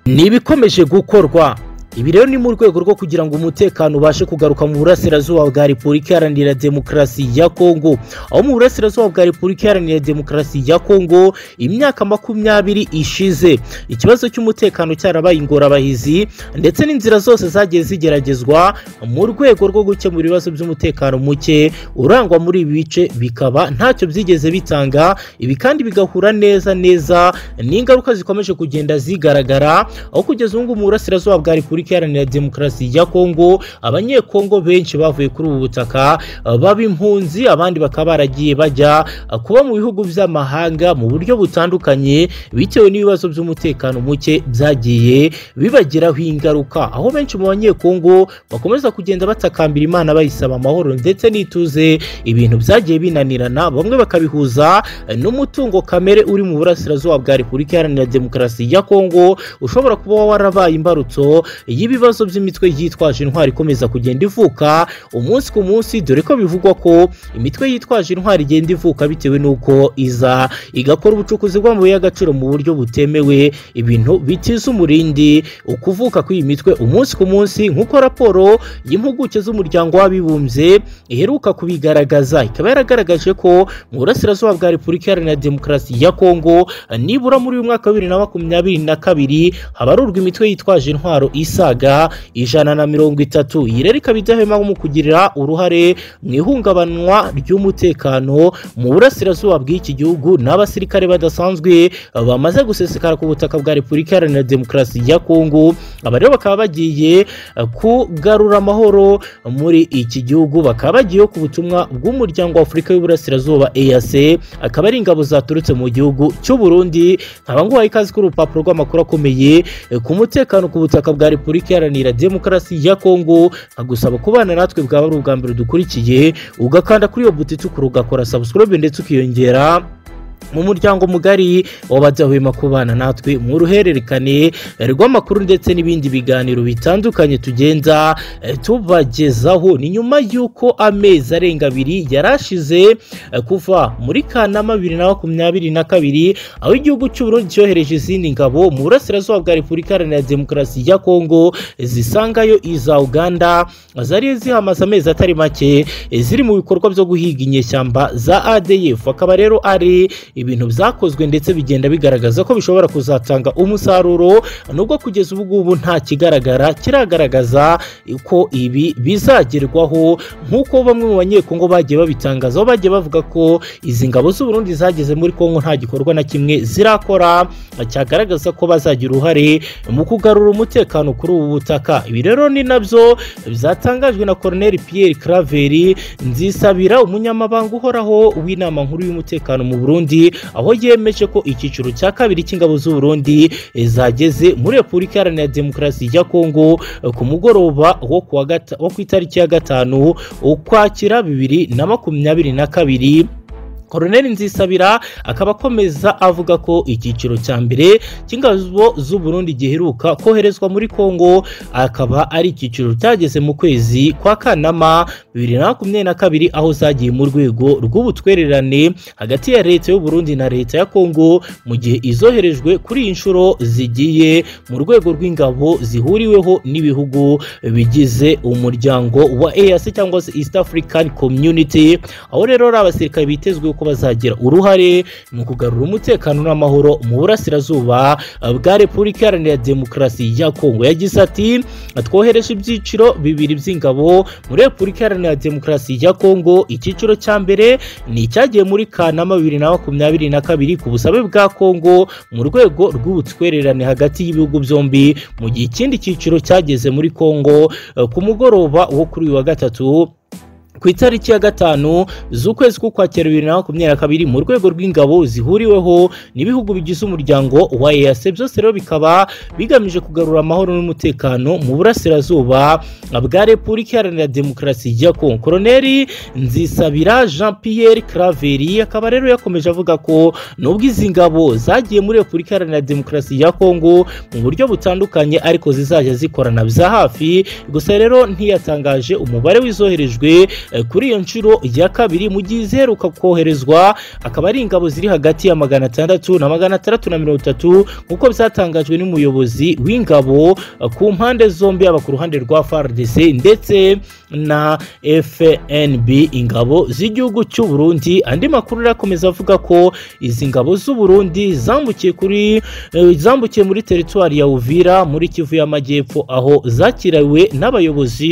ni ibikomeje gukorwa ibi rero ni mu rwego rwo kugira ngo umutekano ubashe kugaruka mu burasirazuba bwa repubulika iharanira demokarasi ya kongo aho mu burasirazuba bwa repubulika iharanira demokarasi ya kongo imyaka makumyabiri ishize ikibazo cy'umutekano cyarabaye ingorabahizi ndetse n'inzira zose zagiye zigeragezwa mu rwego rwo gukemura ibibazo by'umutekano muke urangwa muri ibi bice bikaba ntacyo byigeze bitanga ibi kandi bigahura neza neza n'ingaruka zikomeje kugenda zigaragara aho kugeza ubu ngubu mu burasirazuba bwa repubulika repubulika iharanira demokarasi ya kongo abanyekongo benshi bavuye kuri ubu butaka baba impunzi abandi bakaba baragiye bajya kuba mu bihugu by'amahanga mu buryo butandukanye bitewe n'ibibazo by'umutekano muke byagiye bibagiraho ingaruka aho benshi mu banyekongo bakomeza kugenda batakambira imana bayisaba amahoro ndetse n'ituze ibintu byagiye binanirana bamwe bakabihuza n'umutungo kamere uri mu burasirazuba bwa repubulika iharanira demokarasi ya kongo ushobora kuba warabaye imbarutso y'ibibazo by'imitwe yitwaje intwari ikomeza kugenda ivuka umunsi ku munsi dore ko bivugwa ko imitwe yitwaje intwari igenda ivuka bitewe n'uko iza igakora ubucukuzi bw'amabuye y'agaciro mu buryo butemewe ibintu bitiza umurindi ukuvuka kw'iyi mitwe umunsi ku munsi nk'uko raporo y'impuguke z'umuryango w'abibumbye iheruka kubigaragaza ikaba yaragaragaje ko mu burasirazuba bwa repubulika iharanira demokarasi ya kongo nibura muri uyu mwaka wa bibiri na makumyabiri na kabiri habarurwa imitwe yitwaje intwaro isaga ijana na mirongo itatu iyi rero ikaba idahwema mu kugirira uruhare mu ihungabanwa ry'umutekano mu burasirazuba bw'iki gihugu n'abasirikare badasanzwe bamaze gusesekara ku butaka bwa repubulika iharanira demokarasi ya kongo aba rero bakaba bagiye kugarura amahoro muri iki gihugu bakaba bagiye ku butumwa bw'umuryango wa afurika y'uburasirazuba ease akaba ari ingabo zaturutse mu gihugu cy'u burundi nkaba nguhaye ikaze kuri urupapuro rw'amakuru akomeye ku mutekano ku butaka bwa repubulika iharanira demokarasi ya kongo agusaba kubana natwe bwaba ari ubwa mbere dukurikiye ugakanda kuri iyo buti itukura ugakora subscribe ndetse ukiyongera mu muryango mugari w'abadahwema kubana natwe mu ruhererekane rw'amakuru ndetse n'ibindi biganiro bitandukanye tugenda tubagezaho ni nyuma y'uko amezi arenga abiri yari ashize kuva muri kanama bibiri na makumyabiri na kabiri aho igihugu cy'uburundi cyohereje izindi ngabo mu burasirazuba bwa repubulika iharanira demokarasi ya kongo zisangayo iza uganda zari zihamaze amezi atari make ziri mu bikorwa byo guhiga inyeshyamba za adf akaba rero ari ibintu byakozwe ndetse bigenda bigaragaza ko bishobora kuzatanga umusaruro nubwo kugeza ubu ngubu nta kigaragara kiragaragaza ko ibi bizagerwaho nk'uko bamwe mu banyekongo bagiye babitangazaho bagiye bavuga ko izi ngabo z'uburundi zageze muri kongo nta gikorwa na kimwe zirakora cyagaragaza ko bazagira uruhare mu kugarura umutekano kuri ubu butaka ibi rero ni nabyo byatangajwe na koroneri piyeri karaveri nzisabira umunyamabanga uhoraho w'inama nkuru y'umutekano mu burundi aho yemeje ko icyiciro cya kabiri cy'ingabo z'u Burundi zageze muri Repubulika Iharanira Demokarasi ya Kongo ku mugoroba wo ku itariki ya gatanu ukwakira bibiri na makumyabiri na kabiri koroneri nzisabira akaba akomeza avuga ko icyiciro cya mbere cy'ingabo z'u Burundi giheruka koherezwa muri Kongo akaba ari icyiciro cyageze mu kwezi kwa Kanama bibiri na makumyabiri na kabiri aho zagiye mu rwego rw'ubutwererane hagati ya leta y'u Burundi na leta ya Kongo mu gihe izoherejwe kuri iyi nshuro zigiye mu rwego rw'ingabo zihuriweho n'ibihugu bigize umuryango wa EAC cyangwa se East African Community aho rero ari abasirikare bitezwe ko bazagira uruhare mu kugarura umutekano n'amahoro mu burasirazuba bwa repubulika iharanira demokarasi ya kongo yagize ati twohereje ibyiciro bibiri by'ingabo muri repubulika iharanira demokarasi ya kongo icyiciro cya mbere ni icyagiye muri kanama bibiri na makumyabiri na kabiri ku busabe bwa kongo mu rwego rw'ubutwererane hagati y'ibihugu byombi mu gihe ikindi cyiciro cyageze muri kongo ku mugoroba wo kuri uyu wa gatatu ku itariki ya gatanu z'ukwezi k'ukwakira bibiri na makumyabiri na kabiri mu rwego rw'ingabo zihuriweho n'ibihugu bigize umuryango wa EAC byose rero bikaba bigamije kugarura amahoro n'umutekano mu burasirazuba bwa repubulika iharanira demokarasi ya kongo koroneri nzisabira jean pierre craveri akaba rero yakomeje avuga ko nubwo izi ngabo zagiye muri repubulika iharanira demokarasi ya kongo mu buryo butandukanye ariko zizajya zikorana bya hafi gusa rero ntiyatangaje umubare w'izoherejwe Eh, kuri iyo nshuro ya kabiri mu gihe iziheruka koherezwa akaba ari ingabo ziri hagati ya magana atandatu na magana atandatu na mirongo itatu nk'uko byatangajwe n'umuyobozi w'ingabo eh, ku mpande zombi yaba ku ruhande rwa FARDC ndetse na FNB ingabo z'igihugu cy'u Burundi andi makuru arakomeza avuga ko izi ngabo z'u Burundi zambukiye kuri eh, zambukiye muri teritwari ya Uvira muri Kivu y'Amajyepfo aho zakiriwe n'abayobozi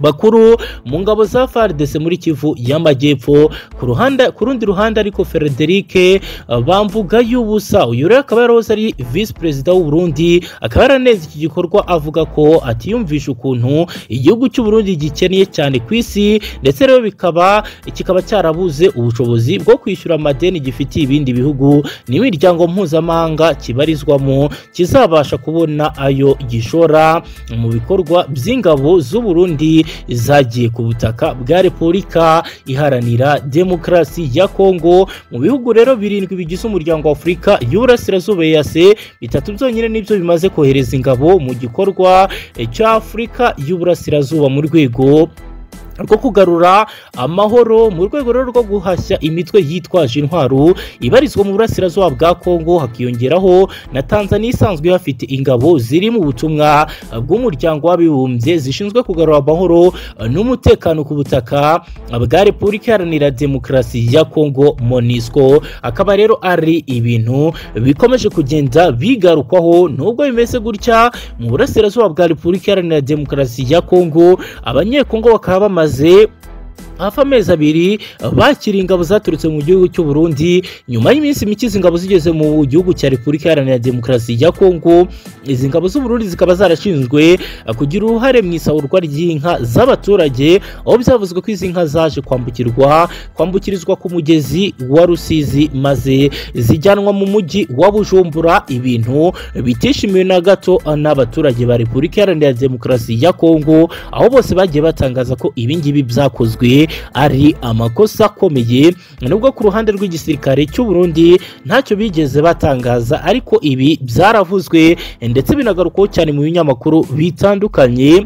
bakuru mu ngabo za FARDC muri Kivu y'Amajyepfo ku ruhande ku rundi ruhande ariko Frederic eh, bamvuga y'ubusa uyu rero akaba yarahoze ari vice perezida w'u Burundi akaba yaraneze iki gikorwa avuga ko atiyumvisha ukuntu igihugu cy'u Burundi gikennye cyane ku isi ndetse rero bikaba kikaba cyarabuze ubushobozi bwo kwishyura amadeni gifitiye ibindi bihugu n'imiryango mpuzamahanga kibarizwamo kizabasha kubona ayo gishora mu bikorwa by'ingabo z'u Burundi zagiye ku butaka bwa Repubulika iharanira demokarasi ya Kongo mu bihugu rero birindwi bigize umuryango wa Afurika y'Uburasirazuba EAC bitatu byonyine nibyo bimaze kohereza ingabo mu gikorwa eh, cya Afurika y'Uburasirazuba mu rwego rwo kugarura amahoro mu rwego rero rwo guhashya imitwe yitwaje intwaro ibarizwa mu burasirazuba bwa Kongo hakiyongeraho na Tanzania isanzwe ihafite ingabo ziri mu butumwa bw'umuryango w'abibumbye zishinzwe kugarura amahoro n'umutekano ku butaka bwa Repubulika Iharanira Demokarasi ya Kongo MONUSCO akaba rero ari ibintu bikomeje kugenda bigarukwaho nubwo bimeze gutya mu burasirazuba bwa Repubulika Iharanira Demokarasi ya Kongo abanyekongo bakaba bamaze bamaze hafi amezi abiri bakiriye ingabo zaturutse mu gihugu cy'u Burundi nyuma y'iminsi mike izi ngabo zigeze mu gihugu cya Repubulika Iharanira Demokarasi ya Kongo izi ngabo z'u Burundi zikaba zarashinzwe kugira uruhare mu isahurwa ry'inka z'abaturage aho byavuzwe ko izi nka zaje kwambukirwa kwambukirizwa ku mugezi wa Rusizi maze zijyanwa mu mujyi wa Bujumbura ibintu bitishimiwe na gato n'abaturage ba Repubulika Iharanira Demokarasi ya Kongo aho bose bagiye batangaza ko ibingibi byakozwe ari amakosa akomeye nubwo ku ruhande rw'igisirikare cy'u Burundi ntacyo bigeze batangaza ariko ibi byaravuzwe ndetse binagarukaho cyane mu binyamakuru bitandukanye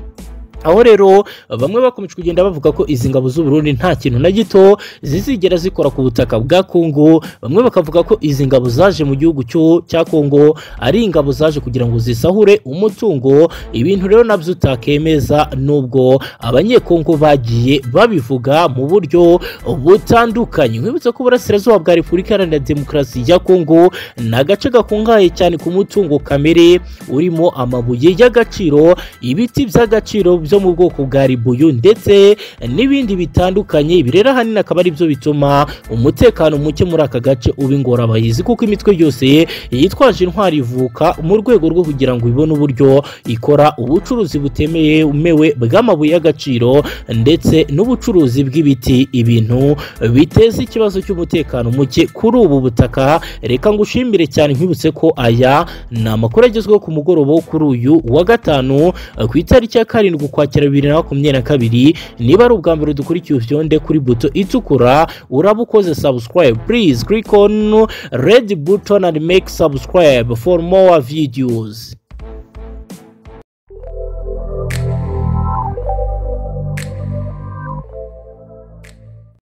aho rero bamwe bakomeje kugenda bavuga ko izi ngabo z'u Burundi nta kintu na gito zizigera zikora ku butaka bwa Kongo bamwe bakavuga ko izi ngabo zaje mu gihugu cyo cya Kongo ari ingabo zaje kugira ngo zisahure umutungo ibintu rero nabyo utakemeza nubwo abanyekongo bagiye babivuga mu buryo butandukanye nkwibutsa ko uburasirazuba bwa Repubulika Iharanira Demokarasi ya Kongo ni agace gakungahaye cyane ku mutungo kamere urimo amabuye y'agaciro ibiti by'agaciro byo mu bwoko bwa ribuyu ndetse n'ibindi bitandukanye ibi rero ahanini akaba ari byo bituma umutekano muke muri aka gace uba ingorabahizi kuko imitwe yose yitwaje intwari ivuka mu rwego rwo kugira ngo ibone uburyo ikora ubucuruzi butemewe bw'amabuye y'agaciro ndetse n'ubucuruzi bw'ibiti ibintu biteza ikibazo cy'umutekano muke kuri ubu butaka reka ngushimire cyane nkwibutse ko aya ni amakuru agezweho ku mugoroba wo kuri uyu wa gatanu ku itariki ya karindwi ukwakira bibiri na makumyabiri na kabiri niba ari ubwa mbere dukurikiye uvyonde kuri buto itukura uraba ukoze subscribe please click on red button and make subscribe for more videos